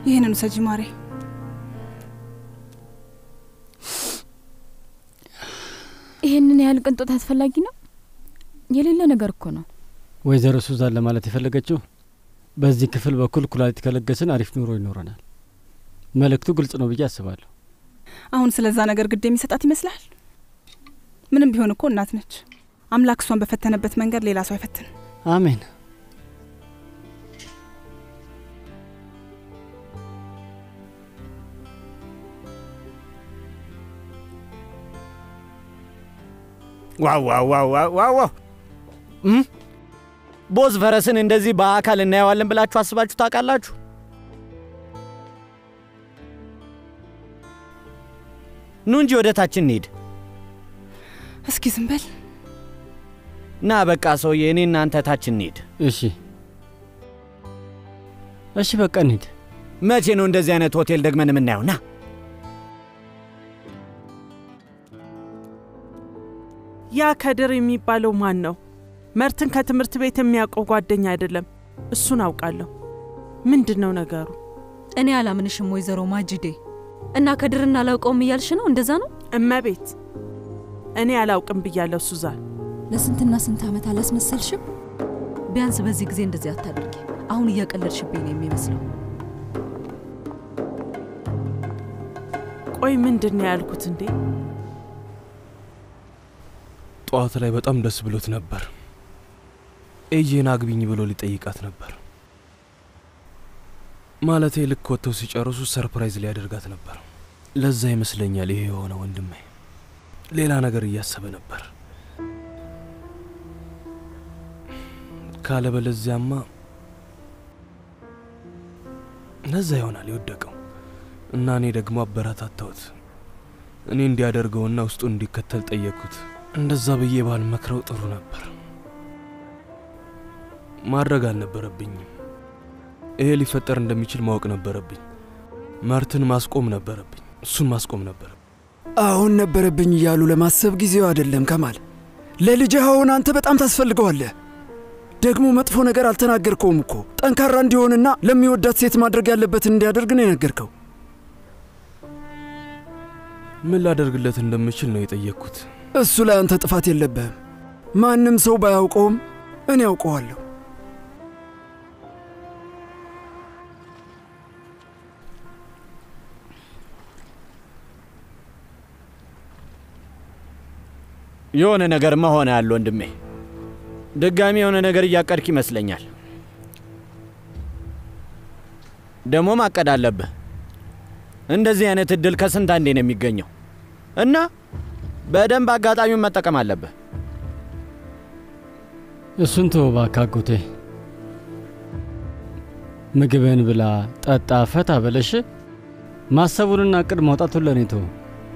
ይህንን ውሰጂ ማሬ። ይሄንን ያህል ቅንጦት አስፈላጊ ነው? የሌለ ነገር እኮ ነው። ወይዘሮ ሱዛን ለማለት የፈለገችው በዚህ ክፍል በኩል ኩላሊት ከለገስን አሪፍ ኑሮ ይኖረናል። መልእክቱ ግልጽ ነው ብዬ አስባለሁ። አሁን ስለዛ ነገር ግድ የሚሰጣት ይመስላል? ምንም ቢሆን እኮ እናት ነች። አምላክ እሷን በፈተነበት መንገድ ሌላ ሰው አይፈትን። አሜን። ዋው ዋው ዋው ዋው ዋው ዋው! እም? ቦዝ ፈረስን እንደዚህ በአካል እናየዋለን ብላችሁ አስባችሁ ታውቃላችሁ? ኑ እንጂ ወደ ታች እንሂድ። እስኪ ዝም በል። ና በቃ ሰውዬ፣ እኔ እናንተ ታች እንሂድ። እሺ እሺ፣ በቃ እንሂድ። መቼ ነው እንደዚህ አይነት ሆቴል ደግመን የምናየው? ና ያ ከድር የሚባለው ማን ነው? መርትን ከትምህርት ቤት የሚያውቀው ጓደኛ አይደለም። እሱን አውቃለሁ። ምንድን ነው ነገሩ? እኔ አላምንሽም ወይዘሮ ማጅዴ እና ከድርና አላውቀውም እያልሽ ነው? እንደዛ ነው? እመቤት፣ እኔ አላውቅም ብያለሁ ሱዛን። ለስንትና ስንት ዓመት አላስመሰልሽም? ቢያንስ በዚህ ጊዜ እንደዚህ አታድርጊ። አሁን እያቀለድሽብኝ ነው የሚመስለው። ቆይ ምንድን ነው ያልኩት እንዴ? ጠዋት ላይ በጣም ደስ ብሎት ነበር። ኤጄን አግቢኝ ብሎ ሊጠይቃት ነበር። ማለቴ ልክ ወጥተው ሲጨርሱ ሰርፕራይዝ ሊያደርጋት ነበር። ለዛ ይመስለኛል ይሄ የሆነ ወንድሜ ሌላ ነገር እያሰበ ነበር። ካለበለዚያማ ለዛ ይሆናል የወደቀው እና እኔ ደግሞ አበረታታሁት። እኔ እንዲያደርገውና ውስጡ እንዲከተል ጠየቅኩት። እንደዛ ብዬ ባልመክረው ጥሩ ነበር። ማድረግ አልነበረብኝም። ይሄ ሊፈጠር እንደሚችል ማወቅ ነበረብኝ። መርትን ማስቆም ነበረብኝ። እሱን ማስቆም ነበር። አሁን ነበረብኝ እያሉ ለማሰብ ጊዜው አይደለም ከማል። ለልጅህ አሁን አንተ በጣም ታስፈልገዋለህ። ደግሞ መጥፎ ነገር አልተናገርከውም እኮ ጠንካራ እንዲሆንና ለሚወዳት ሴት ማድረግ ያለበትን እንዲያደርግ ነው የነገርከው። ምን ላደርግለት እንደምችል ነው የጠየቅኩት። እሱ ላይ አንተ ጥፋት የለብህም። ማንም ሰው ባያውቀውም እኔ ያውቀዋለሁ። የሆነ ነገር መሆን ያለ ወንድሜ፣ ድጋሚ የሆነ ነገር እያቀድክ ይመስለኛል። ደግሞ ማቀድ አለብህ። እንደዚህ አይነት እድል ከስንት አንዴ ነው የሚገኘው እና በደንብ አጋጣሚውን መጠቀም አለብህ። እሱን ተወው እባክህ አጎቴ። ምግብህን ብላ፣ ጠጣ፣ ፈታ በለሽ። ማሰቡንና እቅድ ማውጣቱን ለእኔ ተወው።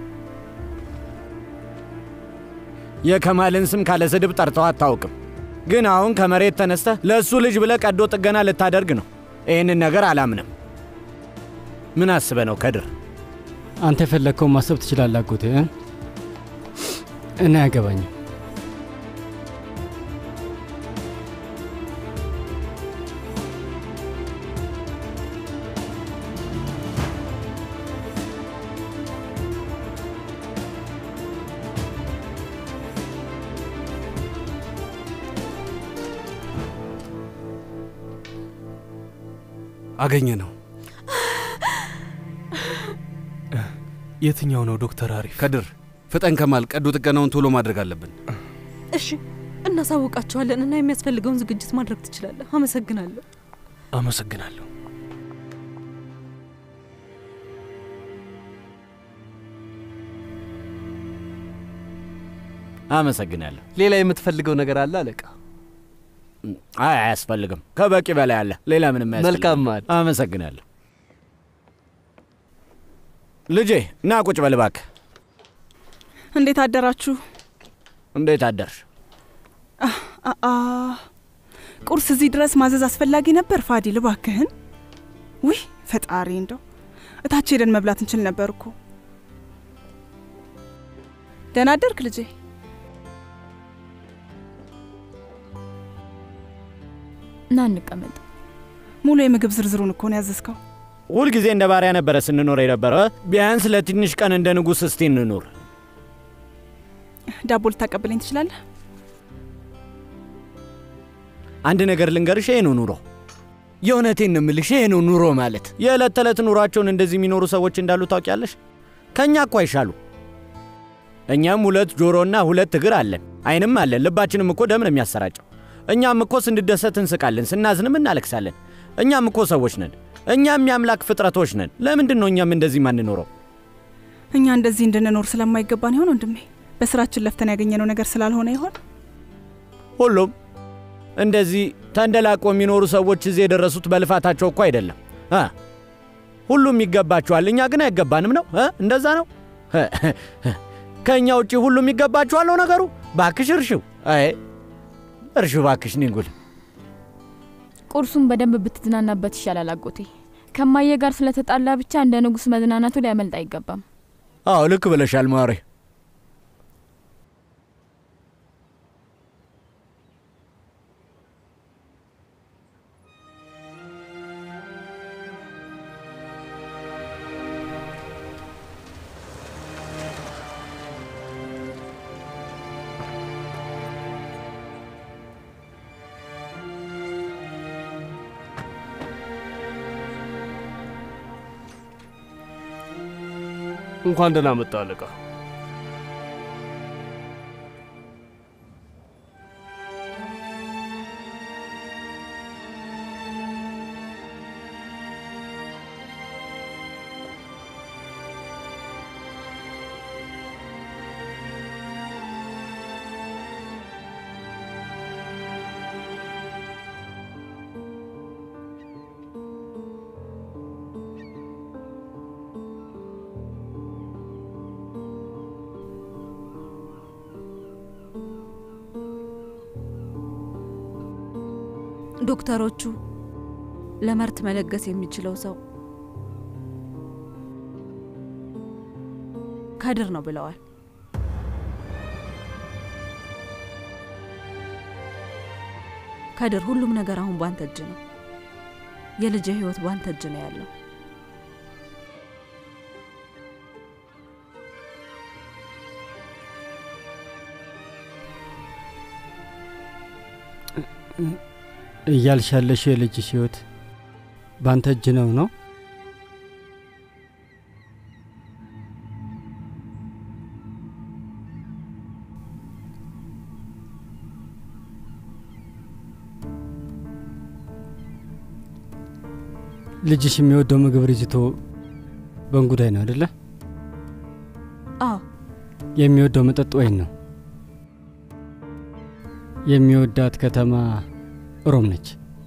የከማልን ስም ካለ ስድብ ጠርተው አታውቅም። ግን አሁን ከመሬት ተነስተህ ለእሱ ልጅ ብለህ ቀዶ ጥገና ልታደርግ ነው። ይህንን ነገር አላምንም። ምን አስበ ነው ከድር? አንተ የፈለግከውን ማሰብ ትችላለህ አጎቴ እ? እኔ አያገባኝም። አገኘ ነው። የትኛው ነው ዶክተር አሪፍ? ከድር ፍጠን ከማል ቀዶ ጥገናውን ቶሎ ማድረግ አለብን። እሺ እናሳውቃቸዋለን እና የሚያስፈልገውን ዝግጅት ማድረግ ትችላለህ። አመሰግናለሁ። አመሰግናለሁ። አመሰግናለሁ። ሌላ የምትፈልገው ነገር አለ አለቃ? አይ አያስፈልግም። ከበቂ በላይ አለ። ሌላ ምንም አያስፈልግም። መልካም ማል። አመሰግናለሁ። ልጄ ና ቁጭ በል እባክህ። እንዴት አደራችሁ? እንዴት አደርሽ? አ- አ ቁርስ እዚህ ድረስ ማዘዝ አስፈላጊ ነበር? ፋዲል እባክህን። ውይ ፈጣሪ፣ እንደው እታች ሄደን መብላት እንችል ነበር እኮ። ደህና አደርክ ልጄ? ና እንቀመጥ። ሙሉ የምግብ ዝርዝሩን እኮ ነው ያዘዝከው። ሁልጊዜ እንደ ባሪያ ነበረ ስንኖር የነበረ። ቢያንስ ለትንሽ ቀን እንደ ንጉሥ እስቲ እንኑር። ዳቦ ልታቀብለኝ ትችላለህ? አንድ ነገር ልንገርሽ፣ ይሄ ነው ኑሮ። የእውነቴን ነው የምልሽ፣ ይሄ ነው ኑሮ ማለት። የዕለት ተዕለት ኑሯቸውን እንደዚህ የሚኖሩ ሰዎች እንዳሉ ታውቂያለሽ። ከእኛ እኮ አይሻሉ። እኛም ሁለት ጆሮና ሁለት እግር አለን፣ አይንም አለን። ልባችንም እኮ ደም ነው የሚያሰራጨው። እኛም እኮ ስንደሰት እንስቃለን፣ ስናዝንም እናለቅሳለን። እኛም እኮ ሰዎች ነን። እኛም የአምላክ ፍጥረቶች ነን። ለምንድን ነው እኛም እንደዚህ ማንኖረው? እኛ እንደዚህ እንድንኖር ስለማይገባን ይሆን ወንድሜ? በስራችን ለፍተን ያገኘነው ነገር ስላልሆነ ይሆን? ሁሉም እንደዚህ ተንደላቆ የሚኖሩ ሰዎች እዚህ የደረሱት በልፋታቸው እኮ አይደለም እ ሁሉም ይገባቸዋል፣ እኛ ግን አይገባንም ነው እ እንደዛ ነው። ከእኛ ውጪ ሁሉም ይገባቸዋል ነው ነገሩ። ባክሽ እርሽው፣ አይ እርሽው ባክሽ ኒንጉል። ቁርሱን በደንብ ብትዝናናበት ይሻላል አጎቴ። ከማየ ጋር ስለተጣላ ብቻ እንደ ንጉሥ መዝናናቱ ሊያመልጥ አይገባም። አዎ ልክ ብለሻል ማሬ። እንኳን ደህና መጣ አለቃ። ዶክተሮቹ ለመርት መለገስ የሚችለው ሰው ከድር ነው ብለዋል። ከድር፣ ሁሉም ነገር አሁን ባንተ እጅ ነው። የልጅ ህይወት ባንተ እጅ ነው ያለው። እያልሽ ያለሽው የልጅሽ ህይወት ባንተ እጅ ነው ነው? ልጅሽ የሚወደው ምግብ ሪዝቶ በእንጉዳይ ነው አደለ? አዎ የሚወደው መጠጥ ወይን ነው። የሚወዳት ከተማ ሮም ነች።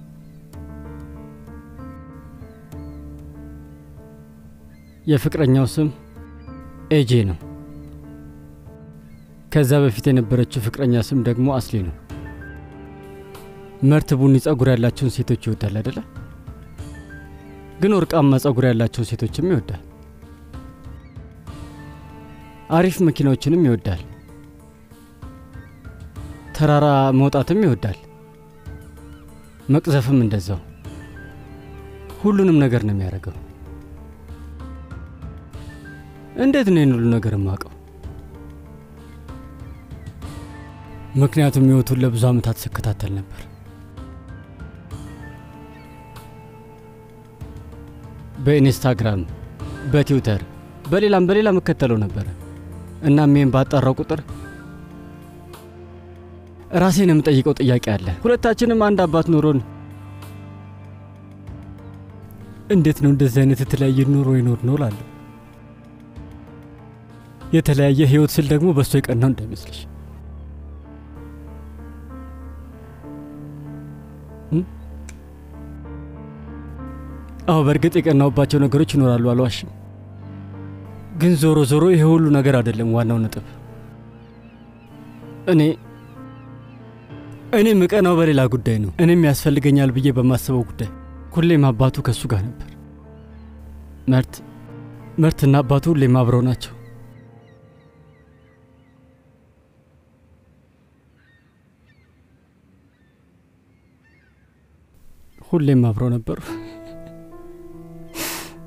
የፍቅረኛው ስም ኤጄ ነው። ከዛ በፊት የነበረችው ፍቅረኛ ስም ደግሞ አስሊ ነው። መርት ቡኒ ጸጉር ያላቸውን ሴቶች ይወዳል አይደለ? ግን ወርቃማ ጸጉር ያላቸውን ሴቶችም ይወዳል። አሪፍ መኪናዎችንም ይወዳል። ተራራ መውጣትም ይወዳል። መቅዘፍም እንደዛው። ሁሉንም ነገር ነው የሚያደርገው። እንዴት ነው ይህን ሁሉ ነገር የማውቀው? ምክንያቱም ህይወቱን ለብዙ ዓመታት ስከታተል ነበር። በኢንስታግራም፣ በትዊተር፣ በሌላም በሌላም እከተለው ነበረ። እናም ይህን ባጣራው ቁጥር ራሴን የምጠይቀው ጥያቄ አለ። ሁለታችንም አንድ አባት ኖሮን እንዴት ነው እንደዚህ አይነት የተለያየ ኑሮ ይኖር ነው ላለሁ የተለያየ ህይወት ስል ደግሞ በእሱ የቀናው እንዳይመስልሽ። አዎ በእርግጥ የቀናውባቸው ነገሮች ይኖራሉ፣ አልዋሽም። ግን ዞሮ ዞሮ ይሄ ሁሉ ነገር አይደለም ዋናው ነጥብ። እኔ እኔ ምቀናው በሌላ ጉዳይ ነው። እኔም ያስፈልገኛል ብዬ በማስበው ጉዳይ ሁሌም አባቱ ከእሱ ጋር ነበር። መርት መርትና አባቱ ሁሌም አብረው ናቸው። ሁሌም አብረው ነበሩ።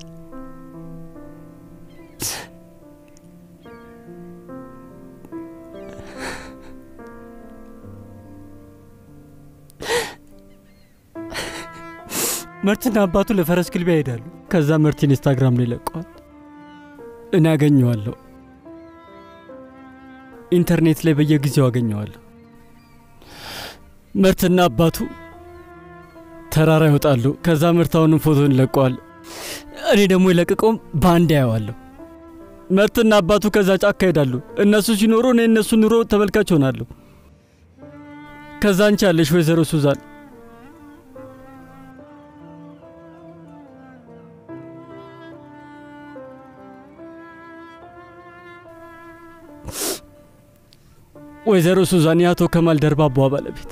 መርትና አባቱ ለፈረስ ግልቢያ ይሄዳሉ። ከዛ መርት ኢንስታግራም ላይ ይለቀዋል። እኔ አገኘዋለሁ። ኢንተርኔት ላይ በየጊዜው አገኘዋለሁ። መርትና አባቱ ተራራ ይወጣሉ። ከዛ ምርት አሁንም ፎቶን ይለቀዋል። እኔ ደግሞ የለቀቀውም በአንድ ያየዋለሁ። መርትና አባቱ ከዛ ጫካ ይሄዳሉ። እነሱ ሲኖሩ እኔ እነሱ ኑሮ ተመልካች ሆናለሁ። ከዛ አንቺ ያለሽ ወይዘሮ ሱዛን ወይዘሮ ሱዛን የአቶ ከማል ደርባቧ ባለቤት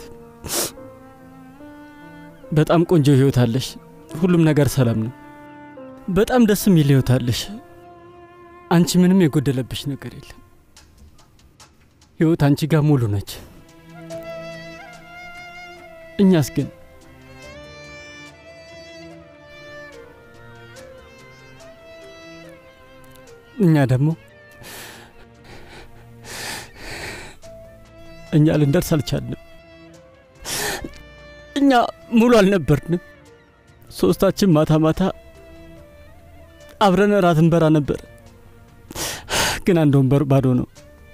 በጣም ቆንጆ ህይወት አለሽ። ሁሉም ነገር ሰላም ነው። በጣም ደስ የሚል ህይወት አለሽ። አንቺ ምንም የጎደለብሽ ነገር የለም። ህይወት አንቺ ጋር ሙሉ ነች። እኛስ ግን እኛ ደግሞ እኛ ልንደርስ አልቻልንም። እኛ ሙሉ አልነበርንም። ሶስታችን ማታ ማታ አብረን እራት እንበላ ነበር፣ ግን አንድ ወንበር ባዶ ነው።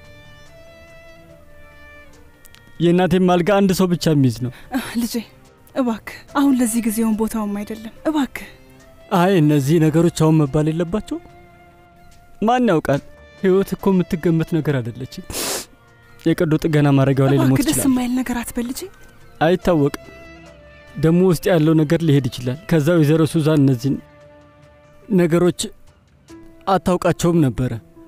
የእናቴም አልጋ አንድ ሰው ብቻ የሚይዝ ነው። ልጄ እባክህ፣ አሁን ለዚህ ጊዜውን ቦታውም አይደለም። እባክህ አይ እነዚህ ነገሮች አሁን መባል የለባቸው። ማን ያውቃል? ህይወት እኮ የምትገመት ነገር አይደለችም። የቀዶ ጥገና ማድረጊያው ላይ ልሞት እባክህ፣ ደስ ይችላል። የማይል ነገር አትበል ልጄ። አይታወቅም። ደግሞ ውስጥ ያለው ነገር ሊሄድ ይችላል። ከዛ ወይዘሮ ሱዛን እነዚህን ነገሮች አታውቃቸውም ነበረ።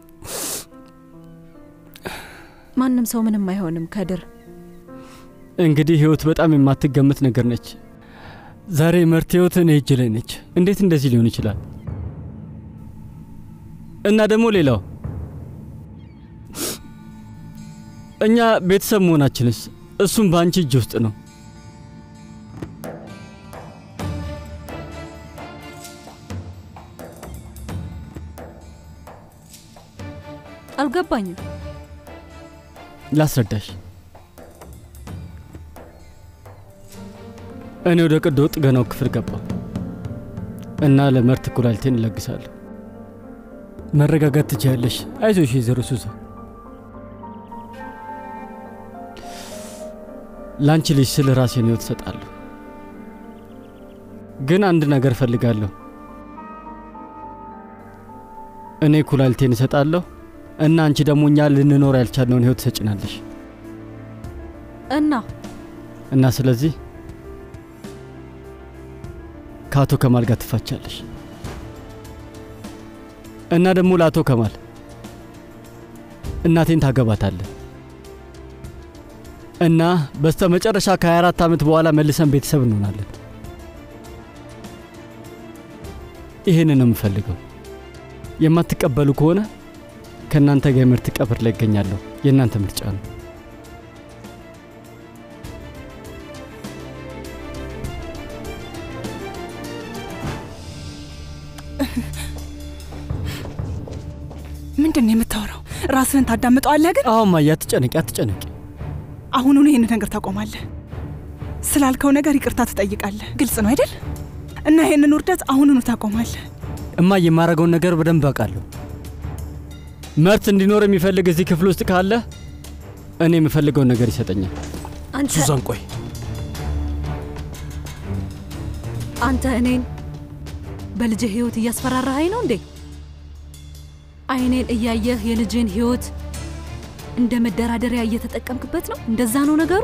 ማንም ሰው ምንም አይሆንም ከድር። እንግዲህ ህይወት በጣም የማትገመት ነገር ነች። ዛሬ መርት ህይወት እኔ እጅ ላይ ነች። እንዴት እንደዚህ ሊሆን ይችላል? እና ደግሞ ሌላው እኛ ቤተሰብ መሆናችንስ እሱም በአንቺ እጅ ውስጥ ነው። አልገባኝም። ላስረዳሽ። እኔ ወደ ቀዶ ጥገናው ክፍል ገባሁ እና ለመርት ኩላሊቴን እለግሳለሁ። መረጋጋት ትችያለሽ። አይዞሽ ወይዘሮ ሱዛ። ለአንቺ ልጅ ስል ራሴን ህይወት እሰጣለሁ። ግን አንድ ነገር እፈልጋለሁ። እኔ ኩላሊቴን እሰጣለሁ እና አንቺ ደግሞ እኛ ልንኖር ያልቻልነውን ህይወት ትሰጭናለሽ እና እና ስለዚህ ከአቶ ከማል ጋር ትፋቻለሽ እና ደግሞ ለአቶ ከማል እናቴን ታገባታለን እና በስተ መጨረሻ ከ24 ዓመት በኋላ መልሰን ቤተሰብ እንሆናለን። ይህንን ነው የምፈልገው። የማትቀበሉ ከሆነ ከእናንተ ጋር የምርት ቀብር ላይ ይገኛለሁ። የእናንተ ምርጫ ነው። ምንድን ነው የምታወራው? ራስህን ታዳምጠዋለህ ግን? አዎ ማያ፣ አትጨነቂ፣ አትጨነቂ። አሁኑኑ ይህን ነገር ታቆማለህ። ስላልከው ነገር ይቅርታ ትጠይቃለህ። ግልጽ ነው አይደል? እና ይህንን ውርደት አሁኑኑ ታቆማለህ። እማ የማረገውን ነገር በደንብ አውቃለሁ። መርት እንዲኖር የሚፈልግ እዚህ ክፍል ውስጥ ካለ እኔ የምፈልገውን ነገር ይሰጠኛል። አንተ ሱዛን ቆይ፣ አንተ እኔን በልጅህ ህይወት እያስፈራራኸኝ ነው እንዴ? አይኔን እያየህ የልጅን ህይወት እንደ መደራደሪያ እየተጠቀምክበት ነው? እንደዛ ነው ነገሩ?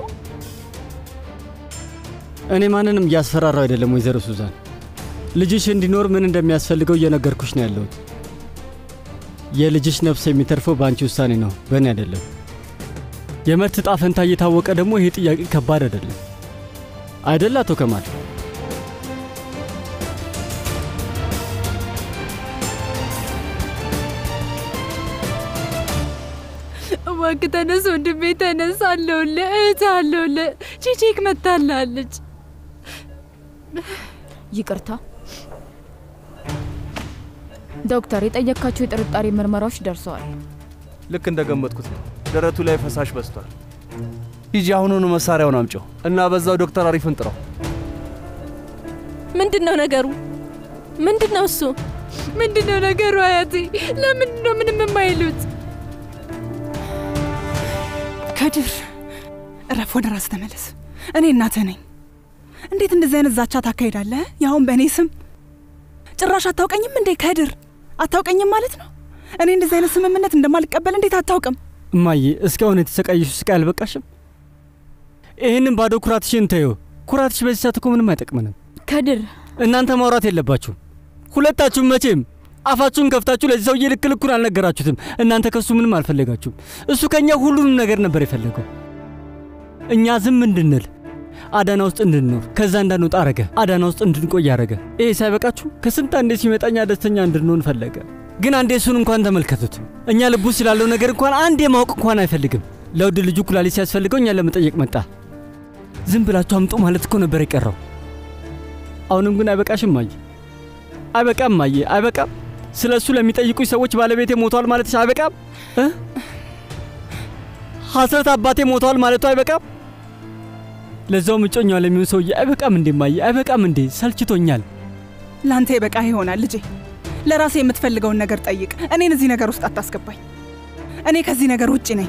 እኔ ማንንም እያስፈራራው አይደለም ወይዘሮ ሱዛን። ልጅሽ እንዲኖር ምን እንደሚያስፈልገው እየነገርኩሽ ነው ያለሁት። የልጅሽ ነፍስ የሚተርፈው በአንቺ ውሳኔ ነው፣ በእኔ አይደለም። የመርት ዕጣ ፈንታ እየታወቀ ደግሞ ይሄ ጥያቄ ከባድ አይደለም አይደል አቶ ከማል? እባክህ ተነስ ወንድሜ ተነስ፣ አለሁልህ፣ እህትህ አለሁልህ። ቺቺክ መታላለች። ይቅርታ ዶክተር፣ የጠየካቸው የጥርጣሬ ምርመራዎች ደርሰዋል። ልክ እንደገመጥኩት ነው። ደረቱ ላይ ፈሳሽ በዝቷል። ሂጂ አሁኑኑ መሳሪያውን አምጪው እና በዛው ዶክተር አሪፍን ጥራው። ምንድን ነው ነገሩ? ምንድን ነው እሱ? ምንድን ነው ነገሩ? አያቴ ለምንድን ነው ምንም የማይሉት? ከድር እረፍ፣ ወደ ራስ ተመለስ። እኔ እናትህ ነኝ። እንዴት እንደዚህ አይነት ዛቻ ታካሂዳለህ? ያሁን በእኔ ስም ጭራሽ አታውቀኝም እንዴ? ከድር አታውቀኝም ማለት ነው? እኔ እንደዚህ አይነት ስምምነት እንደማልቀበል እንዴት አታውቅም? እማዬ እስካሁን የተሰቃየሽ ስቃይ አልበቃሽም? ይህንን ባዶ ኩራትሽን ተይው። ኩራትሽ በዚህ ሰዓት እኮ ምንም አይጠቅምንም። ከድር እናንተ ማውራት የለባችሁም ሁለታችሁም። መቼም አፋችሁን ከፍታችሁ ለዚህ ሰውዬ ልክ ልኩን አልነገራችሁትም። እናንተ ከሱ ምንም አልፈለጋችሁም። እሱ ከእኛ ሁሉንም ነገር ነበር የፈለገው። እኛ ዝም እንድንል አዳና ውስጥ እንድንኖር ከዛ እንዳንወጣ አረገ። አዳና ውስጥ እንድንቆይ አረገ። ይሄ ሳይበቃችሁ ከስንት አንዴ ሲመጣኛ ደስተኛ እንድንሆን ፈለገ። ግን አንዴ እሱን እንኳን ተመልከቱት። እኛ ልቡ ስላለው ነገር እንኳን አንዴ ማወቅ እንኳን አይፈልግም። ለውድ ልጁ ኩላሊት ሲያስፈልገው እኛን ለመጠየቅ መጣ። ዝም ብላችሁ አምጡ ማለት እኮ ነበር የቀረው። አሁንም ግን አይበቃሽም ማየ፣ አይበቃም ማየ፣ አይበቃም። ስለ እሱ ለሚጠይቁኝ ሰዎች ባለቤቴ ሞቷል ማለትሽ አይበቃም? ሐስረት አባቴ ሞቷል ማለቱ አይበቃም? ለዛውም እጮኛዋ ለሚሆን ሰውዬ አይበቃም እንዴ ማየ? አይበቃም እንዴ? ሰልችቶኛል። ለአንተ ይበቃ ይሆናል ልጄ። ለራሴ የምትፈልገውን ነገር ጠይቅ። እኔን እዚህ ነገር ውስጥ አታስገባኝ። እኔ ከዚህ ነገር ውጭ ነኝ።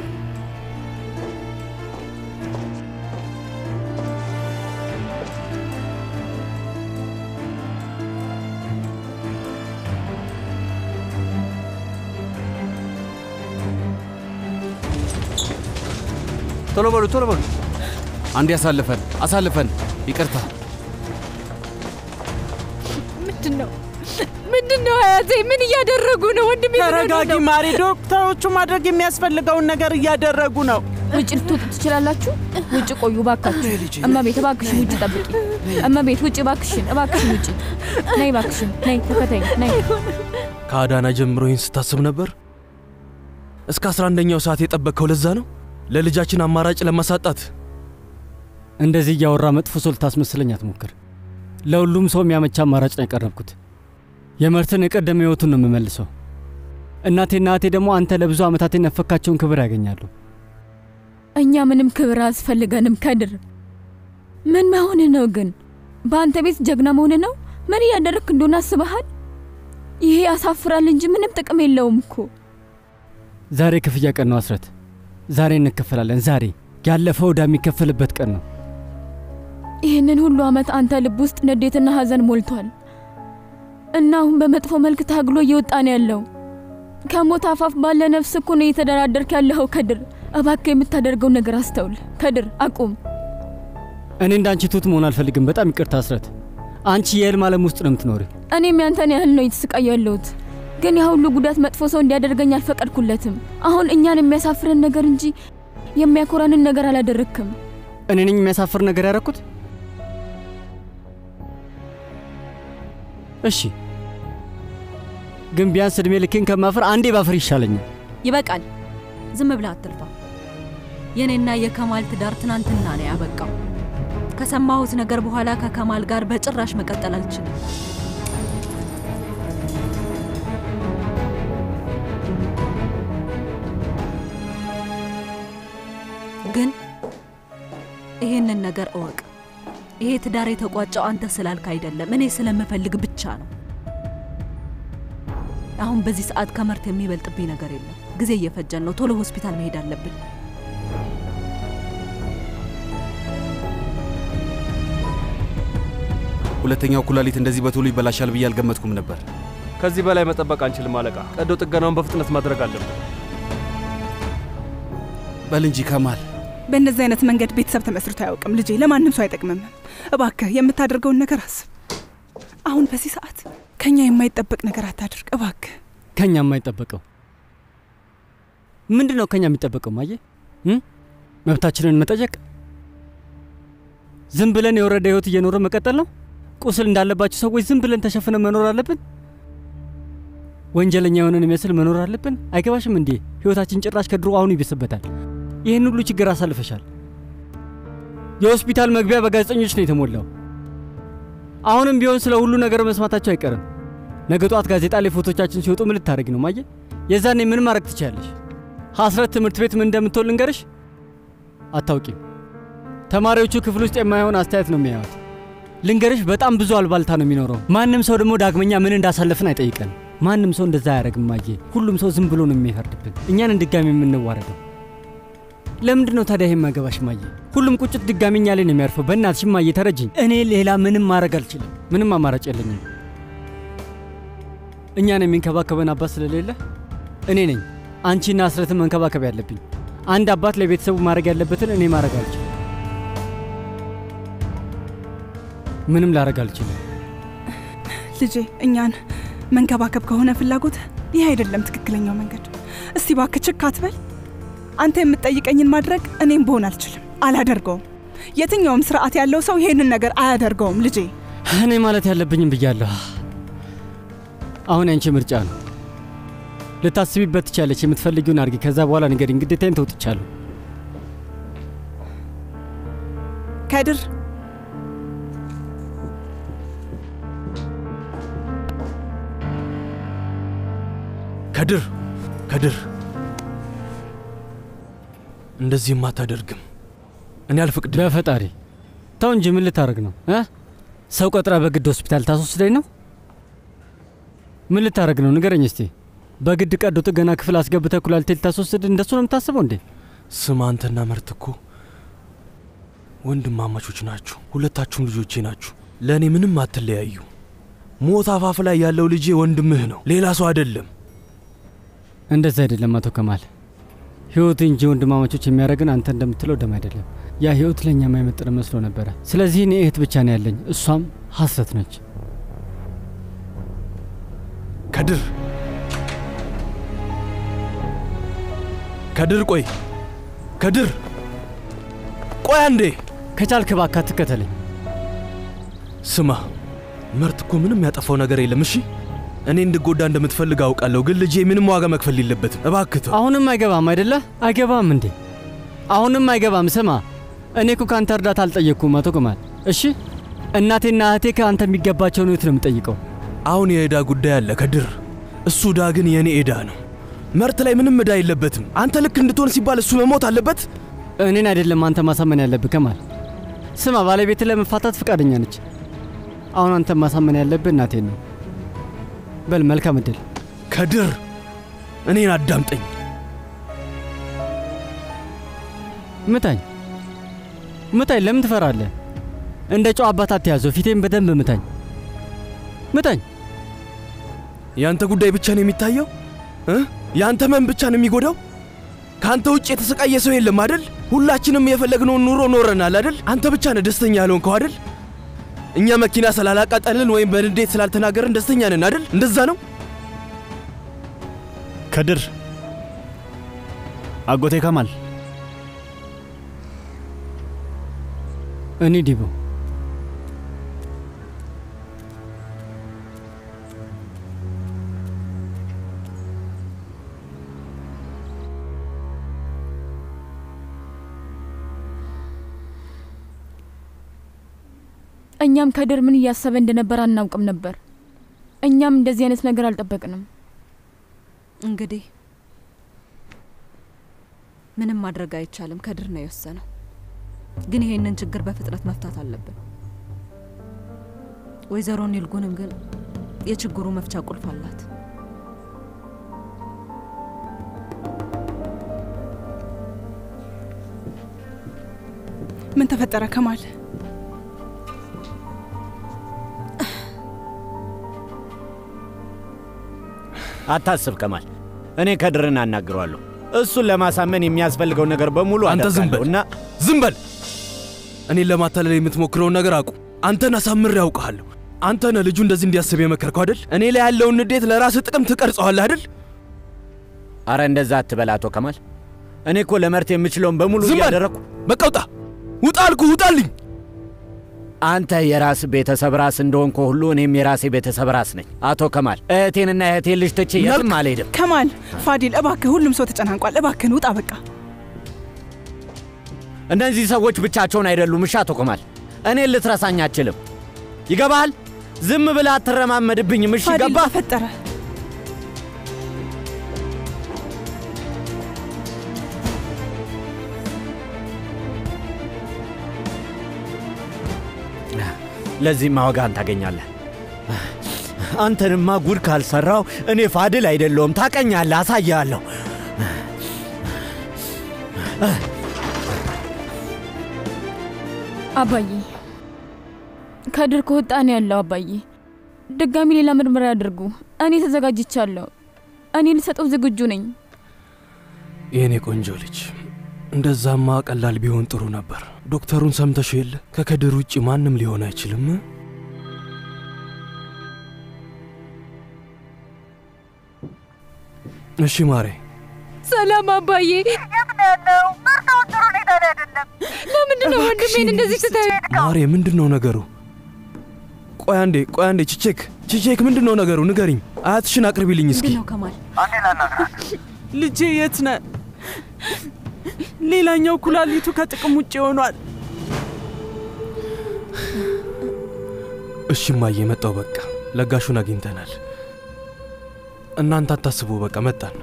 ቶሎ በሉ ቶሎ በሉ። አንዴ አሳልፈን አሳልፈን፣ ይቅርታ። ምንድን ነው ምንድን ነው አያቴ? ምን እያደረጉ ነው? ወንድሜ ምን ሆኖ ተረጋጊ ነው? ማሪ። ዶክተሮቹ ማድረግ የሚያስፈልገውን ነገር እያደረጉ ነው። ውጭ ልትወጡ ትችላላችሁ። ውጭ ቆዩ እባካችሁ። እመቤት እባክሽን ውጭ ጠብቂ። እመቤት ውጭ እባክሽን፣ እባክሽን ውጭ ነይ፣ እባክሽን ነይ፣ ተከተኝ ነይ። ከአዳና ጀምሮ ይህን ስታስብ ነበር? እስከ አስራ አንደኛው ሰዓት የጠበቅከው ለዛ ነው? ለልጃችን አማራጭ ለማሳጣት እንደዚህ እያወራ መጥፎ ሰው ልታስመስለኝ አትሞክር። ለሁሉም ሰው የሚያመቻ አማራጭ ነው ያቀረብኩት። የመርትን የቀደመ ህይወቱን ነው የምመልሰው። እናቴና እህቴ ደግሞ አንተ ለብዙ ዓመታት የነፈካቸውን ክብር ያገኛሉ። እኛ ምንም ክብር አያስፈልገንም። ከድር ምን መሆን ነው ግን? በአንተ ቤት ጀግና መሆን ነው? ምን እያደረግክ እንደሆነ አስበሃል? ይሄ ያሳፍራል እንጂ ምንም ጥቅም የለውም እኮ። ዛሬ ክፍያ ቀን ነው አስረት። ዛሬ እንከፈላለን። ዛሬ ያለፈው ዕዳ የሚከፈልበት ቀን ነው። ይህንን ሁሉ ዓመት አንተ ልብ ውስጥ ንዴትና ሐዘን ሞልቷል እና አሁን በመጥፎ መልክ ታግሎ እየወጣ ነው ያለው። ከሞት አፋፍ ባለ ነፍስ እኮ ነው እየተደራደርክ ያለኸው። ከድር እባክህ የምታደርገው ነገር አስተውል። ከድር አቁም። እኔ እንዳንቺ ትሁት መሆን አልፈልግም። በጣም ይቅርታ አስረት። አንቺ የህልም ዓለም ውስጥ ነው የምትኖሪ። እኔም ያንተን ያህል ነው የተሰቃየሁ ያለሁት፣ ግን ያ ሁሉ ጉዳት መጥፎ ሰው እንዲያደርገኝ አልፈቀድኩለትም። አሁን እኛን የሚያሳፍረን ነገር እንጂ የሚያኮራንን ነገር አላደረግክም። እኔ ነኝ የሚያሳፍር ነገር ያደረኩት? እሺ፣ ግን ቢያንስ እድሜ ልኬን ከማፈር አንዴ ባፈር ይሻለኛል። ይበቃል። ዝም ብለህ አትልፋ። የእኔና የከማል ትዳር ትናንትና ነው ያበቃው። ከሰማሁት ነገር በኋላ ከከማል ጋር በጭራሽ መቀጠል አልችልም። ግን ይሄንን ነገር እወቅ። ይሄ ትዳር የተቋጨው አንተ ስላልክ አይደለም፣ እኔ ስለምፈልግ ብቻ ነው። አሁን በዚህ ሰዓት ከመርት የሚበልጥብኝ ነገር የለም። ጊዜ እየፈጀን ነው። ቶሎ ሆስፒታል መሄድ አለብን። ሁለተኛው ኩላሊት እንደዚህ በቶሎ ይበላሻል ብዬ አልገመትኩም ነበር። ከዚህ በላይ መጠበቅ አንችልም አለቃ። ቀዶ ጥገናውን በፍጥነት ማድረግ አለብን። በል እንጂ ከማል። በእንደዚህ አይነት መንገድ ቤተሰብ ተመስርቶ አያውቅም ልጄ። ለማንም ሰው አይጠቅምም። እባክህ የምታደርገውን ነገር አስብ። አሁን በዚህ ሰዓት ከኛ የማይጠበቅ ነገር አታድርግ እባክህ። ከኛ የማይጠበቀው ምንድን ነው? ከኛ የሚጠበቀው ማየ እ? መብታችንን መጠየቅ? ዝም ብለን የወረደ ህይወት እየኖረ መቀጠል ነው? ቁስል እንዳለባቸው ሰዎች ዝም ብለን ተሸፍነን መኖር አለብን? ወንጀለኛ የሆነን የሚመስል መኖር አለብን? አይገባሽም እንዴ? ህይወታችን ጭራሽ ከድሮ አሁኑ ይብስበታል። ይህን ሁሉ ችግር አሳልፈሻል። የሆስፒታል መግቢያ በጋዜጠኞች ነው የተሞላው። አሁንም ቢሆን ስለ ሁሉ ነገር መስማታቸው አይቀርም። ነገ ጧት ጋዜጣ ላይ ፎቶቻችን ሲወጡ ምን ልታደርጊ ነው ማየ? የዛኔ ምን ማድረግ ትችያለሽ? ሐስረት ትምህርት ቤት ምን እንደምትሆን ልንገርሽ? አታውቂም። ተማሪዎቹ ክፍል ውስጥ የማይሆን አስተያየት ነው የሚያዩት። ልንገርሽ፣ በጣም ብዙ አልባልታ ነው የሚኖረው። ማንም ሰው ደግሞ ዳግመኛ ምን እንዳሳለፍን አይጠይቀን። ማንም ሰው እንደዛ አያደርግም ማየ። ሁሉም ሰው ዝም ብሎ ነው የሚፈርድብን፣ እኛን ድጋሚ የምንዋረደው። ለምንድን ነው ታዲያ ይሄ የማይገባሽ ማየ? ሁሉም ቁጭት ድጋሚ እኛ ላይ ነው የሚያርፈው። በእናትሽ ማየ ተረጅኝ። እኔ ሌላ ምንም ማድረግ አልችልም። ምንም አማራጭ የለኝም። እኛን የሚንከባከበን አባት ስለሌለ እኔ ነኝ አንቺና አስረትን መንከባከብ ያለብኝ። አንድ አባት ለቤተሰቡ ማድረግ ያለበትን እኔ ማድረግ አልችልም። ምንም ላደርግ አልችልም። ልጄ እኛን መንከባከብ ከሆነ ፍላጎት ይህ አይደለም ትክክለኛው መንገድ። እስቲ እባክህ ችክ አትበል። አንተ የምትጠይቀኝን ማድረግ እኔም በሆን አልችልም፣ አላደርገውም። የትኛውም ስርዓት ያለው ሰው ይሄንን ነገር አያደርገውም ልጄ። እኔ ማለት ያለብኝም ብያለሁ። አሁን ያንቺ ምርጫ ነው። ልታስቢበት ትቻለች። የምትፈልጊውን አድርጊ። ከዛ በኋላ ንገሪኝ። ግዴታዬን ተውጥቻለሁ። ከድር ከድር ከድር፣ እንደዚህም አታደርግም። እኔ አልፈቅድም። በፈጣሪ ተው እንጂ ምን ልታደርግ ነው እ ሰው ቀጥራ በግድ ሆስፒታል ታስወስደኝ ነው? ምን ልታደርግ ነው ንገረኝ እስቲ። በግድ ቀዶ ጥገና ክፍል አስገብተህ ኩላሊቴ ልታስወስድ እንደሱ ነው የምታስበው እንዴ? ስማ፣ አንተና መርት እኮ ወንድማማቾች ናችሁ። ሁለታችሁም ልጆቼ ናችሁ። ለእኔ ምንም አትለያዩ። ሞት አፋፍ ላይ ያለው ልጄ ወንድምህ ነው፣ ሌላ ሰው አይደለም። እንደዛ አይደለም አቶ ከማል። ህይወት እንጂ ወንድማማቾች የሚያደርግን አንተ እንደምትለው ደም አይደለም። ያ ህይወት ለእኛ የማይመጥን መስሎ ነበረ። ስለዚህ እኔ እህት ብቻ ነው ያለኝ፣ እሷም ሀሰት ነች። ከድር ከድር፣ ቆይ ከድር፣ ቆይ አንዴ። ከቻልክ እባክህ አትከተለኝ። ስማ፣ መርት እኮ ምንም ያጠፋው ነገር የለም። እሺ እኔ እንድጎዳ እንደምትፈልግ አውቃለሁ፣ ግን ልጄ ምንም ዋጋ መክፈል የለበትም። እባክህ ተው። አሁንም አይገባም አይደለ? አይገባም እንዴ? አሁንም አይገባም። ስማ፣ እኔ እኮ ከአንተ እርዳታ አልጠየቅኩም አቶ ከማል። እሺ እናቴና እህቴ ከአንተ የሚገባቸውን ህይወት ነው የምጠይቀው። አሁን የዕዳ ጉዳይ አለ ከድር፣ እሱ ዕዳ ግን የእኔ ዕዳ ነው። መርት ላይ ምንም ዕዳ የለበትም። አንተ ልክ እንድትሆን ሲባል እሱ መሞት አለበት? እኔን አይደለም አንተ ማሳመን ያለብህ ከማል። ስማ፣ ባለቤት ለመፋታት ፈቃደኛ ነች። አሁን አንተ ማሳመን ያለብህ እናቴን ነው። በል መልካም እድል ከድር፣ እኔን አዳምጠኝ። ምታኝ፣ ምታኝ። ለምን ትፈራለህ? እንደ ጨው አባት አትያዘው። ፊቴን በደንብ ምታኝ፣ ምታኝ። ያንተ ጉዳይ ብቻ ነው የሚታየው እ ያንተ መን ብቻ ነው የሚጎዳው። ከአንተ ውጭ የተሰቃየ ሰው የለም አደል? ሁላችንም የፈለግነውን ኑሮ ኖረናል አደል? አንተ ብቻ ነህ ደስተኛ ያልሆንከው አደል? እኛ መኪና ስላላቃጠልን ወይም በንዴት ስላልተናገርን ደስተኛ ነን አደል? እንደዛ ነው። ከድር አጎቴ ከማል እኔ ዲቦ እኛም ከድር ምን እያሰበ እንደነበር አናውቅም ነበር። እኛም እንደዚህ አይነት ነገር አልጠበቅንም። እንግዲህ ምንም ማድረግ አይቻልም። ከድር ነው የወሰነው። ግን ይሄንን ችግር በፍጥነት መፍታት አለብን። ወይዘሮ ኒልጉንም ግን የችግሩ መፍቻ ቁልፍ አላት። ምን ተፈጠረ ከማል? አታስብ ከማል፣ እኔ ከድርን አናግረዋለሁ። እሱን ለማሳመን የሚያስፈልገው ነገር በሙሉ አንተ ዝም በል አደርጋለሁ እና ዝም በል። እኔን ለማታለል የምትሞክረውን ነገር አቁ። አንተን አሳምሬ ያውቀሃለሁ። አንተ ነህ ልጁ እንደዚህ እንዲያስብ የመከርከው አይደል? እኔ ላይ ያለውን ንዴት ለራስህ ጥቅም ትቀርጸዋለህ አይደል? አረ እንደዛ አትበል አቶ ከማል። እኔ እኮ ለመርት የምችለውን በሙሉ ዝም በል። እያደረግኩ በቃ ውጣ፣ ውጣ አልኩህ፣ ውጣልኝ። አንተ የራስ ቤተሰብ ራስ እንደሆንኩ ሁሉ እኔም የራሴ ቤተሰብ ራስ ነኝ። አቶ ከማል እህቴንና እህቴን ልጅ ትቼ የትም አልሄድም። ከማል ፋዲል፣ እባክህ ሁሉም ሰው ተጨናንቋል። እባክህን ውጣ በቃ። እነዚህ ሰዎች ብቻቸውን አይደሉም። እሺ አቶ ከማል እኔን ልትረሳኝ አትችልም። ይገባሃል? ዝም ብለህ አትረማመድብኝም። እሺ ፋዲል ገባህ? ተፈጠረ። ለዚህም ዋጋህን ታገኛለህ። አንተንማ ጉድ ካልሰራው እኔ ፋድል አይደለሁም። ታቀኛለህ፣ አሳያለሁ። አባዬ ከድር ከወጣ ነው ያለው። አባዬ ድጋሚ ሌላ ምርመራ ያድርጉ። እኔ ተዘጋጅቻለሁ። እኔ ልሰጠው ዝግጁ ነኝ። የእኔ ቆንጆ ልጅ፣ እንደዛማ ቀላል ቢሆን ጥሩ ነበር። ዶክተሩን ሰምተሽ የለ ከከድር ውጭ ማንም ሊሆን አይችልም። እሺ ማሬ፣ ሰላም አባዬ። የት ነው ያለው? በርታውን ጥሩ ሁኔታ ላይ አይደለም። ለምንድን ነው ወንድሜን እንደዚህ ስታይ? ማሬ ምንድን ነው ነገሩ? ቆይ አንዴ፣ ቆይ አንዴ። ቺቼክ፣ ቺቼክ ምንድን ነው ነገሩ? ንገሪኝ። አያትሽን አቅርቢልኝ እስኪ። ምንድን ነው ከማል? አንዴ ላናግራት። ልጄ የት ነህ? ሌላኛው ኩላሊቱ ከጥቅም ውጭ ሆኗል። እሺ እማዬ፣ መጣው። በቃ ለጋሹን አግኝተናል። እናንተ አታስቡ፣ በቃ መጣን።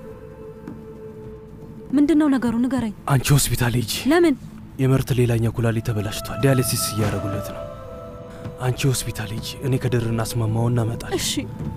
ምንድን ነው ነገሩ? ንገረኝ። አንቺ ሆስፒታል ሂጂ። ለምን? የምርት ሌላኛው ኩላሊት ተበላሽቷል። ዲያሊሲስ እያደረጉለት ነው። አንቺ ሆስፒታል ሂጂ። እኔ ከድር እናስማማውና እመጣለሁ። እሺ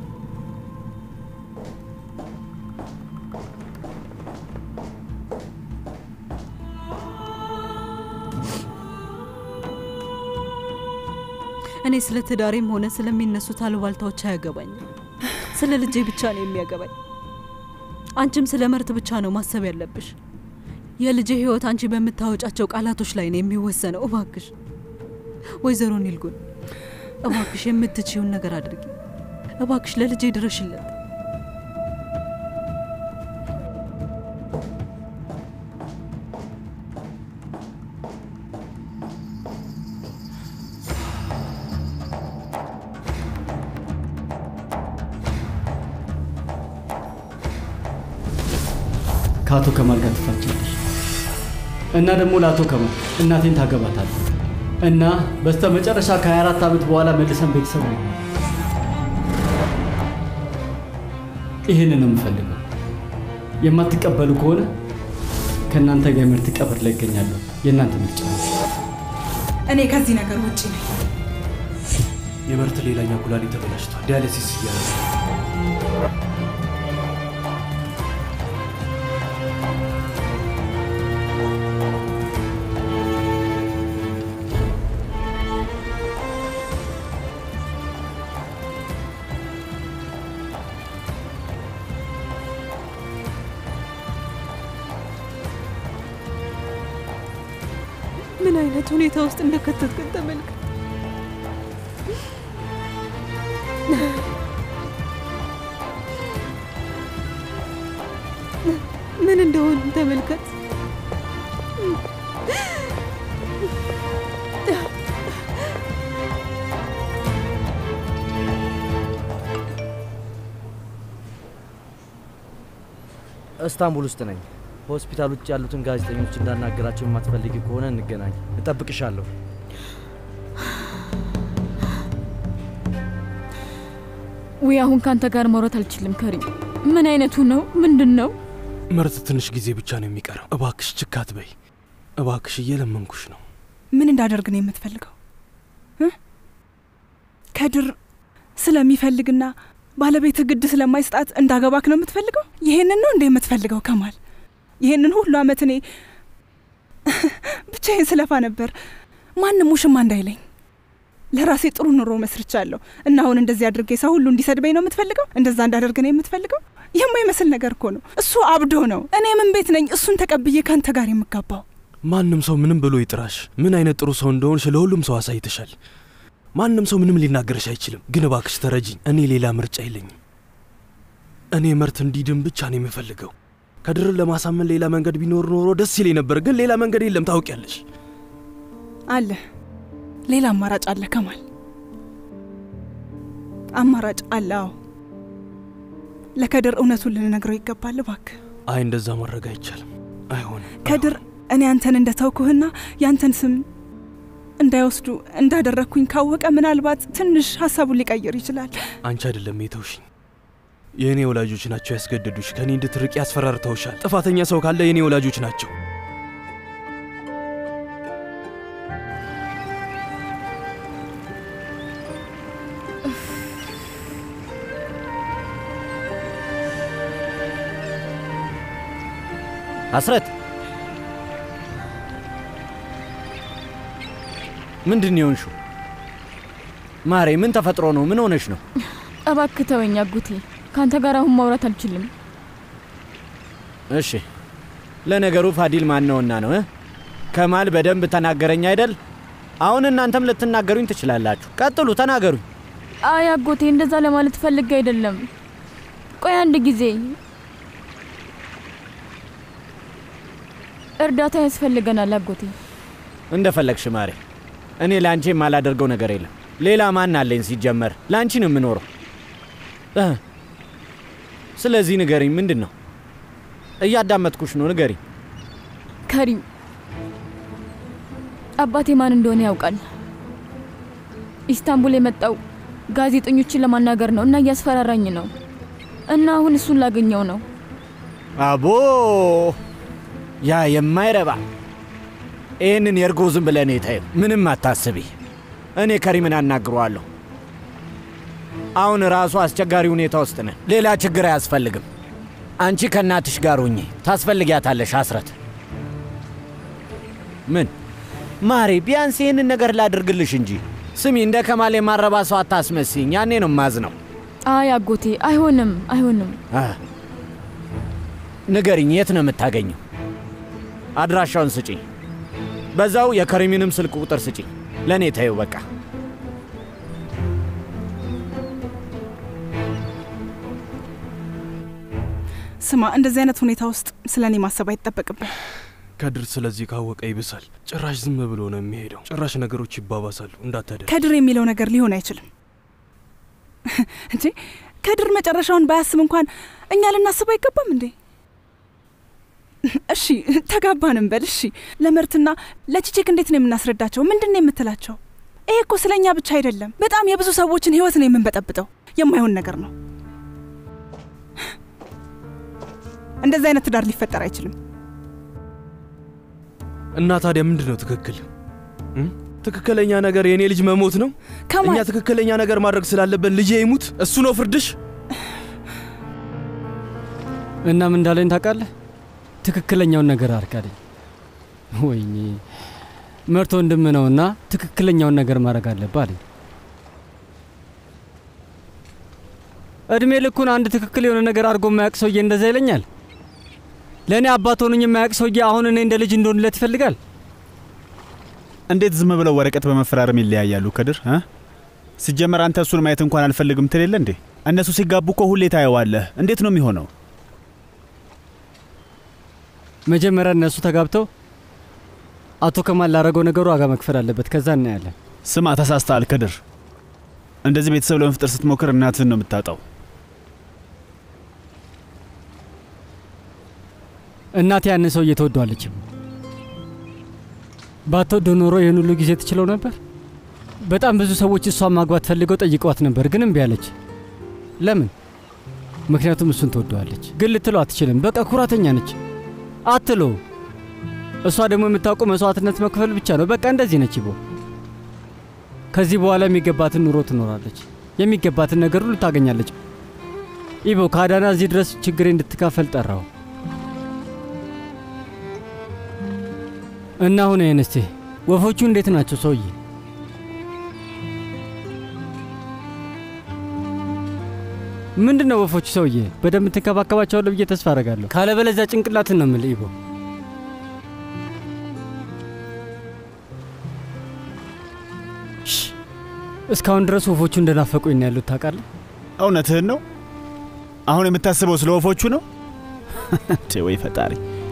እኔ ስለ ትዳሬም ሆነ ስለሚነሱት አሉባልታዎች አያገባኝም። ስለ ልጄ ብቻ ነው የሚያገባኝ። አንቺም ስለ መርት ብቻ ነው ማሰብ ያለብሽ። የልጄ ህይወት አንቺ በምታወጫቸው ቃላቶች ላይ ነው የሚወሰነው። እባክሽ ወይዘሮ ኒልጉን፣ እባክሽ የምትችይውን ነገር አድርጊ። እባክሽ ለልጄ ድረሽለት። ከአቶ ከማል ጋር ትፋቻለሽ እና ደግሞ ለአቶ ከማል እናቴን ታገባታለህ እና በስተ መጨረሻ ከ24 ዓመት በኋላ መልሰን ቤተሰብ ነው። ይህንን ነው የምፈልገው። የማትቀበሉ ከሆነ ከእናንተ ጋር የምርት ቀብር ላይ ይገኛለሁ። የእናንተ ምርጫ ነው። እኔ ከዚህ ነገር ውጭ ነኝ። የምርት ሌላኛው ኩላሊት ተበላሽቷል። ዲያሊሲስ እያደረጉ ምን አይነት ሁኔታ ውስጥ እንደከተትከን ተመልከት። ምን እንደሆን ተመልከት። እስታንቡል ውስጥ ነኝ። ሆስፒታል ውጭ ያሉትን ጋዜጠኞች እንዳናገራቸው የማትፈልጊ ከሆነ እንገናኝ። እጠብቅሻለሁ። ውይ አሁን ከአንተ ጋር ማውራት አልችልም። ከሪም ምን አይነቱ ነው? ምንድን ነው? ምርት ትንሽ ጊዜ ብቻ ነው የሚቀረው። እባክሽ ችካት በይ። እባክሽ እየለመንኩሽ ነው። ምን እንዳደርግ ነው የምትፈልገው? እ? ከድር ስለሚፈልግና ባለቤት ግድ ስለማይሰጣት እንዳገባክ ነው የምትፈልገው? ይሄንን ነው እንደ የምትፈልገው ከማል? ይሄንን ሁሉ አመት እኔ ብቻዬን ስለፋ ነበር፣ ማንም ውሽማ እንዳይለኝ። ለራሴ ጥሩ ኑሮ መስርቻለሁ እና አሁን እንደዚህ አድርጌ ሰው ሁሉ እንዲሰድበኝ ነው የምትፈልገው? እንደዛ እንዳደርግ ነው የምትፈልገው? የማይመስል ነገር እኮ ነው። እሱ አብዶ ነው። እኔ ምን ቤት ነኝ እሱን ተቀብዬ ከአንተ ጋር የምጋባው? ማንም ሰው ምንም ብሎ ይጥራሽ፣ ምን አይነት ጥሩ ሰው እንደሆንሽ ለሁሉም ሰው አሳይተሻል። ማንም ሰው ምንም ሊናገርሽ አይችልም። ግን እባክሽ ተረጂኝ። እኔ ሌላ ምርጫ የለኝም። እኔ መርት እንዲድን ብቻ ነው የምፈልገው። ከድርን ለማሳመን ሌላ መንገድ ቢኖር ኖሮ ደስ ይለኝ ነበር፣ ግን ሌላ መንገድ የለም። ታውቂያለሽ። አለ ሌላ አማራጭ አለ ከማል፣ አማራጭ አለ። አዎ ለከድር እውነቱን ልንነግረው ይገባል። እባክህ አይ እንደዛ ማድረግ አይቻልም፣ አይሆንም። ከድር እኔ አንተን እንደተውኩህና ያንተን ስም እንዳይወስዱ እንዳደረግኩኝ ካወቀ ምናልባት ትንሽ ሀሳቡን ሊቀይር ይችላል። አንቺ አይደለም የተውሽኝ፣ የእኔ ወላጆች ናቸው ያስገደዱሽ። ከእኔ እንድትርቂ ያስፈራርተውሻል። ጥፋተኛ ሰው ካለ የእኔ ወላጆች ናቸው። አስረት ምንድን የሆንሽው? ማሬ ምን ተፈጥሮ ነው? ምን ሆነሽ ነው? እባክህ ተወኝ አጎቴ፣ ከአንተ ጋር አሁን ማውራት አልችልም። እሺ ለነገሩ ፋዲል ማነውና ነው እ? ከማል በደንብ ተናገረኝ አይደል? አሁን እናንተም ልትናገሩኝ ትችላላችሁ። ቀጥሉ፣ ተናገሩኝ። አይ አጎቴ፣ እንደዛ ለማለት ፈልጌ አይደለም። ቆይ አንድ ጊዜ እርዳታ ያስፈልገናል አጎቴ። እንደፈለግሽ ማሬ። እኔ ለአንቺ የማላደርገው ነገር የለም። ሌላ ማን አለኝ? ሲጀመር ለአንቺ ነው የምኖረው። እ ስለዚህ ንገሪኝ፣ ምንድን ነው? እያዳመጥኩሽ ነው፣ ንገሪኝ። ከሪም አባቴ ማን እንደሆነ ያውቃል። ኢስታንቡል የመጣው ጋዜጠኞችን ለማናገር ነው እና እያስፈራራኝ ነው እና አሁን እሱን ላገኘው ነው። አቦ ያ የማይረባ ይህንን የእርጎ ዝም ብለን ታዩ። ምንም አታስቢ፣ እኔ ከሪምን አናግረዋለሁ። አሁን ራሱ አስቸጋሪ ሁኔታ ውስጥ ነን። ሌላ ችግር አያስፈልግም። አንቺ ከእናትሽ ጋር ሁኚ፣ ታስፈልጊያታለሽ። አስረት ምን ማሬ፣ ቢያንስ ይህንን ነገር ላድርግልሽ እንጂ። ስሚ፣ እንደ ከማል የማረባ ሰው አታስመስኝ። ያኔ ነው ማዝነው። አይ አጎቴ፣ አይሆንም፣ አይሆንም። ንገሪኝ፣ የት ነው የምታገኘው? አድራሻውን ስጪኝ። በዛው የከሪሚንም ስልክ ቁጥር ስጪኝ። ለእኔ ተይው በቃ። ስማ፣ እንደዚህ አይነት ሁኔታ ውስጥ ስለ እኔ ማሰብ አይጠበቅብን። ከድር ስለዚህ ካወቀ ይብሳል። ጭራሽ ዝም ብሎ ነው የሚሄደው። ጭራሽ ነገሮች ይባባሳሉ። እንዳታደር ከድር የሚለው ነገር ሊሆን አይችልም እንዴ። ከድር መጨረሻውን ባያስብ እንኳን እኛ ልናስብ አይገባም እንዴ? እሺ ተጋባንም በል እሺ። ለመርትና ለቺቼክ እንዴት ነው የምናስረዳቸው? ምንድን ነው የምትላቸው? ይሄ እኮ ስለ እኛ ብቻ አይደለም፣ በጣም የብዙ ሰዎችን ህይወት ነው የምንበጠብጠው። የማይሆን ነገር ነው። እንደዚህ አይነት ትዳር ሊፈጠር አይችልም። እና ታዲያ ምንድን ነው ትክክል? ትክክለኛ ነገር የእኔ ልጅ መሞት ነው? እኛ ትክክለኛ ነገር ማድረግ ስላለብን ልጄ ይሙት፣ እሱ ነው ፍርድሽ? እና ምን እንዳለኝ ታውቃለህ? ትክክለኛውን ነገር አርካለኝ። ወይኔ መርቶ ወንድም ነውና ትክክለኛውን ነገር ማድረግ አለብህ አለኝ። እድሜ ልኩን አንድ ትክክል የሆነ ነገር አድርጎ የማያውቅ ሰውዬ እንደዛ ይለኛል። ለእኔ አባት ሆኑኝ የማያውቅ ሰውዬ አሁን እኔ እንደ ልጅ እንደሆንለት ይፈልጋል። እንዴት ዝም ብለው ወረቀት በመፈራረም ይለያያሉ? ከድር እ ሲጀመር አንተ እሱን ማየት እንኳን አልፈልግም ትል የለ እንዴ? እነሱ ሲጋቡ እኮ ሁሌ ታየዋለህ። እንዴት ነው የሚሆነው? መጀመሪያ እነሱ ተጋብተው አቶ ከማል ላረገው ነገሩ ዋጋ መክፈል አለበት። ከዛ እናያለን። ስማ፣ ተሳስተሃል ከድር። እንደዚህ ቤተሰብ ለመፍጠር ስትሞክር እናትህን ነው የምታጣው። እናቴ ያንን ሰው እየተወደዋለችም ባትወደው ኖሮ ይህን ሁሉ ጊዜ ትችለው ነበር። በጣም ብዙ ሰዎች እሷን ማግባት ፈልገው ጠይቀዋት ነበር፣ ግን እምቢ አለች። ለምን? ምክንያቱም እሱን ትወደዋለች። ግን ልትለው አትችልም። በቃ ኩራተኛ ነች። አትሎ እሷ ደግሞ የምታውቀው መስዋዕትነት መክፈል ብቻ ነው። በቃ እንደዚህ ነች ይቦ። ከዚህ በኋላ የሚገባትን ኑሮ ትኖራለች። የሚገባትን ነገር ሁሉ ታገኛለች። ኢቦ ከአዳና እዚህ ድረስ ችግሬ እንድትካፈል ጠራው እና አሁን ይህን እስቲ ወፎቹ እንዴት ናቸው ሰውዬ? ምንድን ነው ወፎቹ ሰውዬ? በደንብ ትንከባከባቸዋለሁ ብዬ ተስፋ አደርጋለሁ። ካለበለዚያ ጭንቅላትን ነው የምልህ ኢቦ። እስካሁን ድረስ ወፎቹ እንደናፈቁኝ ነው ያሉት። ታውቃለህ? እውነትህን ነው? አሁን የምታስበው ስለ ወፎቹ ነው? ወይ ፈጣሪ!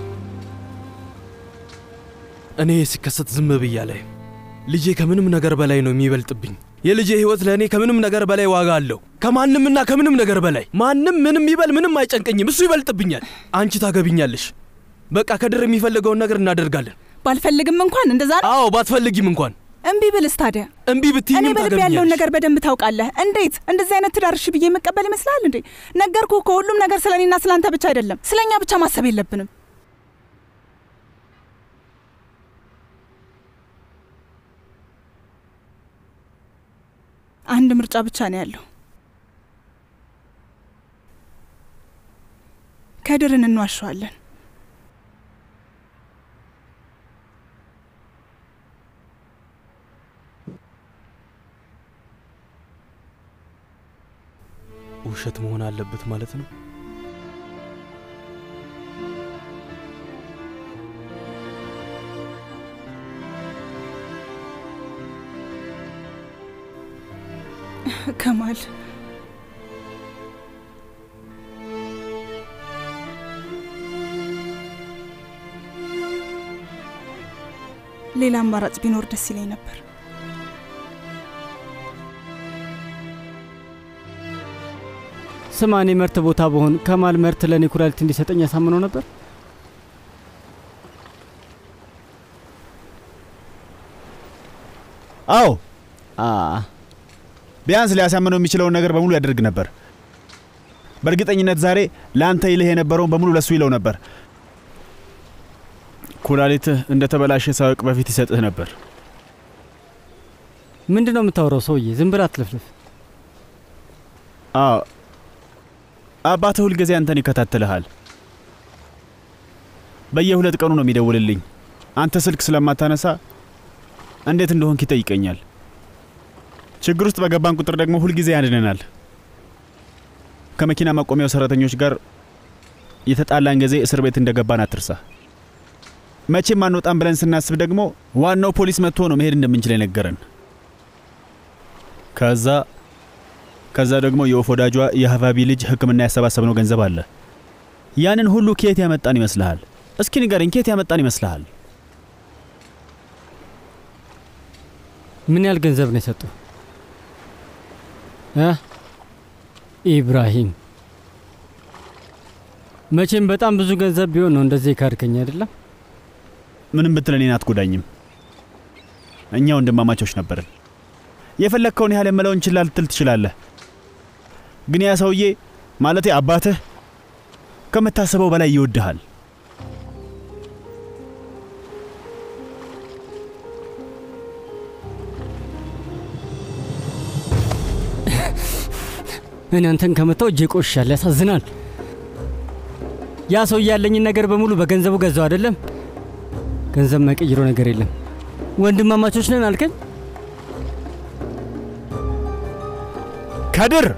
እኔ ሲከሰት ዝም ብያ ላይ ልጄ ከምንም ነገር በላይ ነው የሚበልጥብኝ። የልጄ ህይወት ለእኔ ከምንም ነገር በላይ ዋጋ አለው። ከማንምና ከምንም ነገር በላይ ማንም ምንም ይበል ምንም አይጨንቀኝም። እሱ ይበልጥብኛል። አንቺ ታገቢኛለሽ። በቃ ከድር የሚፈልገውን ነገር እናደርጋለን። ባልፈልግም እንኳን እንደዛ ነው። አዎ ባትፈልጊም እንኳን እምቢ ብልስ ታዲያ? እምቢ እኔ ብትይኝም በልብ ያለውን ታገቢኛለሽ። ነገር በደንብ ታውቃለህ። እንዴት እንደዚህ አይነት ትዳር እሺ ብዬ የምቀበል ይመስላል እንዴ? ነገርኩህ እኮ ሁሉም ነገር ስለ እኔና ስለ አንተ ብቻ አይደለም፣ ስለ እኛ ብቻ ማሰብ የለብንም። አንድ ምርጫ ብቻ ነው ያለው። ከድርን እንዋሸዋለን። ውሸት መሆን አለበት ማለት ነው። ከማል ሌላ አማራጭ ቢኖር ደስ ይለኝ ነበር። ስማ፣ እኔ መርት ቦታ በሆን ከማል መርት ለእኔ ኩላሊት እንዲሰጠኝ ያሳምነው ነበር። አዎ አ ቢያንስ ሊያሳምነው የሚችለውን ነገር በሙሉ ያደርግ ነበር። በእርግጠኝነት ዛሬ ለአንተ ይልህ የነበረውን በሙሉ ለሱ ይለው ነበር። ኩላሊትህ እንደ ተበላሸ ሳያውቅ በፊት ይሰጥህ ነበር። ምንድን ነው የምታወራው ሰውዬ? ዝም ብለህ አትለፍልፍ። አዎ አባትህ ሁልጊዜ አንተን ይከታተልሃል። በየሁለት ቀኑ ነው የሚደውልልኝ። አንተ ስልክ ስለማታነሳ እንዴት እንደሆንክ ይጠይቀኛል። ችግር ውስጥ በገባን ቁጥር ደግሞ ሁልጊዜ ያድነናል። ከመኪና ማቆሚያው ሰራተኞች ጋር የተጣላን ጊዜ እስር ቤት እንደገባን አትርሳ። መቼም አንወጣም ብለን ስናስብ ደግሞ ዋናው ፖሊስ መጥቶ ነው መሄድ እንደምንችል የነገረን። ከዛ ከዛ ደግሞ የወፍ ወዳጇ የሀቫቢ ልጅ ሕክምና ያሰባሰብነው ገንዘብ አለ። ያንን ሁሉ ኬት ያመጣን ይመስልሃል? እስኪ ንገረኝ፣ ኬት ያመጣን ይመስልሃል? ምን ያህል ገንዘብ ነው የሰጡ? ኢብራሂም መቼም በጣም ብዙ ገንዘብ ቢሆን ነው እንደዚህ ካድከኝ አይደለም? ምንም ብትል እኔን አትጎዳኝም። እኛ ወንድማማቾች ነበርን። የፈለግከውን ያህል የምለውን ችላ ልትል ትችላለህ። ግን ያ ሰውዬ ማለቴ አባትህ ከምታስበው በላይ ይወድሃል። እኔ አንተን ከመታው እጄ ቆሻል። ያሳዝናል። ያ ሰውዬ ያለኝን ነገር በሙሉ በገንዘቡ ገዛው አይደለም? ገንዘብ መቀይረው ነገር የለም። ወንድማማቾች ነን አልከኝ። ከድር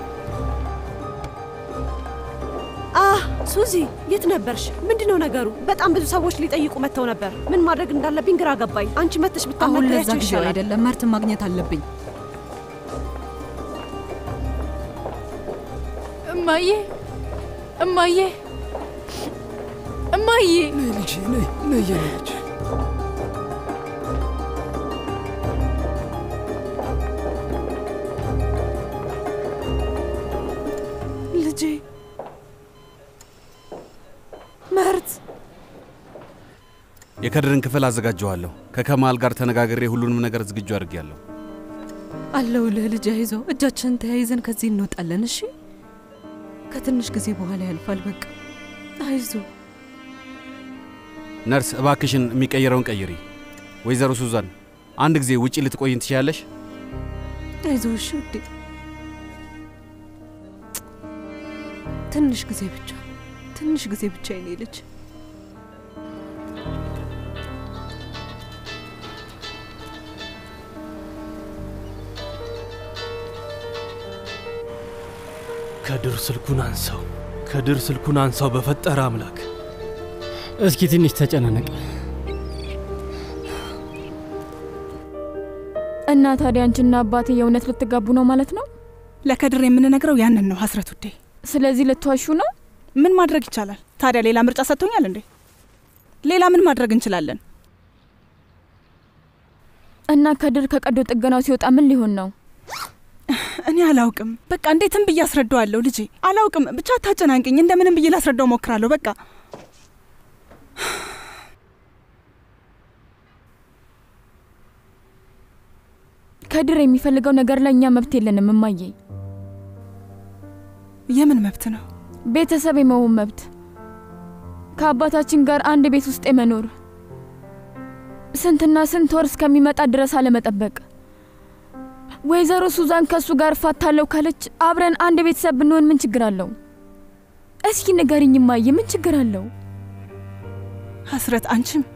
አህ ሱዚ፣ የት ነበርሽ? ምንድነው ነገሩ? በጣም ብዙ ሰዎች ሊጠይቁ መጥተው ነበር። ምን ማድረግ እንዳለብኝ ግራ ገባኝ። አንቺ መጥተሽ አሁን ለዛ ብታናግሪያቸው ጊዜው ይሻላል። አይደለም። መርትን ማግኘት አለብኝ። እማዬ እማዬ እማዬ ነይ ልጄ ነይ ነይ የኔ ልጅ ልጄ መርት የከድርን ክፍል አዘጋጀዋለሁ። ከከማል ጋር ተነጋግሬ ሁሉንም ነገር ዝግጁ አድርጌያለሁ። አለሁልህ ልጅ፣ አይዞህ። እጃችንን ተያይዘን ከዚህ እንወጣለን። እሺ፣ ከትንሽ ጊዜ በኋላ ያልፋል። በቃ አይዞህ። ነርስ እባክሽን የሚቀየረውን ቀይሪ። ወይዘሮ ሱዛን አንድ ጊዜ ውጪ ልትቆይን ትችያለሽ? አይዞህ። እሺ ውዴ፣ ትንሽ ጊዜ ብቻ፣ ትንሽ ጊዜ ብቻ የኔ ልጅ። ከድር ስልኩን አንሳው፣ ከድር ስልኩን አንሳው፣ በፈጠረ አምላክ። እስኪ ትንሽ ተጨናነቅ። እና ታዲያ አንቺና አባቴ የእውነት ልትጋቡ ነው ማለት ነው? ለከድር የምንነግረው ያንን ነው ሀስረት ውዴ። ስለዚህ ልትዋሹ ነው? ምን ማድረግ ይቻላል ታዲያ? ሌላ ምርጫ ሰጥቶኛል እንዴ? ሌላ ምን ማድረግ እንችላለን? እና ከድር ከቀዶ ጥገናው ሲወጣ ምን ሊሆን ነው? እኔ አላውቅም። በቃ እንዴትም ብዬ አስረዳዋለሁ ልጄ። አላውቅም፣ ብቻ አታጨናንቅኝ። እንደምንም ብዬ ላስረዳው ሞክራለሁ። በቃ ከድር የሚፈልገው ነገር ላይ እኛ መብት የለንም እማዬ። የምን መብት ነው? ቤተሰብ የመሆን መብት፣ ከአባታችን ጋር አንድ ቤት ውስጥ የመኖር ስንትና ስንት ወር እስከሚመጣ ድረስ አለመጠበቅ። ወይዘሮ ሱዛን ከእሱ ጋር እፋታለሁ ካለች አብረን አንድ ቤተሰብ ብንሆን ምን ችግር አለው? እስኪ ንገሪኝ እማዬ፣ ምን ችግር አለው? ሀስረት፣ አንቺም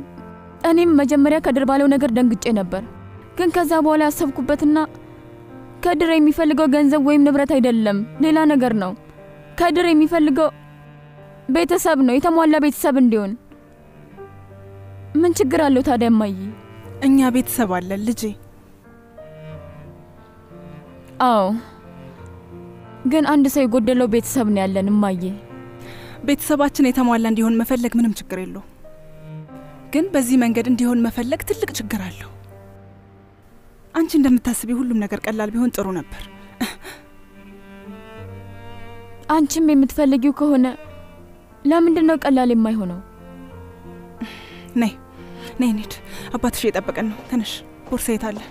እኔም መጀመሪያ ከድር ባለው ነገር ደንግጬ ነበር፣ ግን ከዛ በኋላ ያሰብኩበትና ከድር የሚፈልገው ገንዘብ ወይም ንብረት አይደለም፣ ሌላ ነገር ነው። ከድር የሚፈልገው ቤተሰብ ነው፣ የተሟላ ቤተሰብ እንዲሆን። ምን ችግር አለው ታዲያ እማዬ? እኛ ቤተሰብ አለን ልጄ። አዎ፣ ግን አንድ ሰው የጎደለው ቤተሰብ ነው ያለን እማዬ። ቤተሰባችን የተሟላ እንዲሆን መፈለግ ምንም ችግር የለው፣ ግን በዚህ መንገድ እንዲሆን መፈለግ ትልቅ ችግር አለው። አንቺ እንደምታስቢ ሁሉም ነገር ቀላል ቢሆን ጥሩ ነበር። አንቺም የምትፈልጊው ከሆነ ለምንድን ነው ቀላል የማይሆነው? ነይ ነይ እንሂድ። አባትሽ እየጠበቀን ነው። ተነሽ። ቦርሳ የት አለ?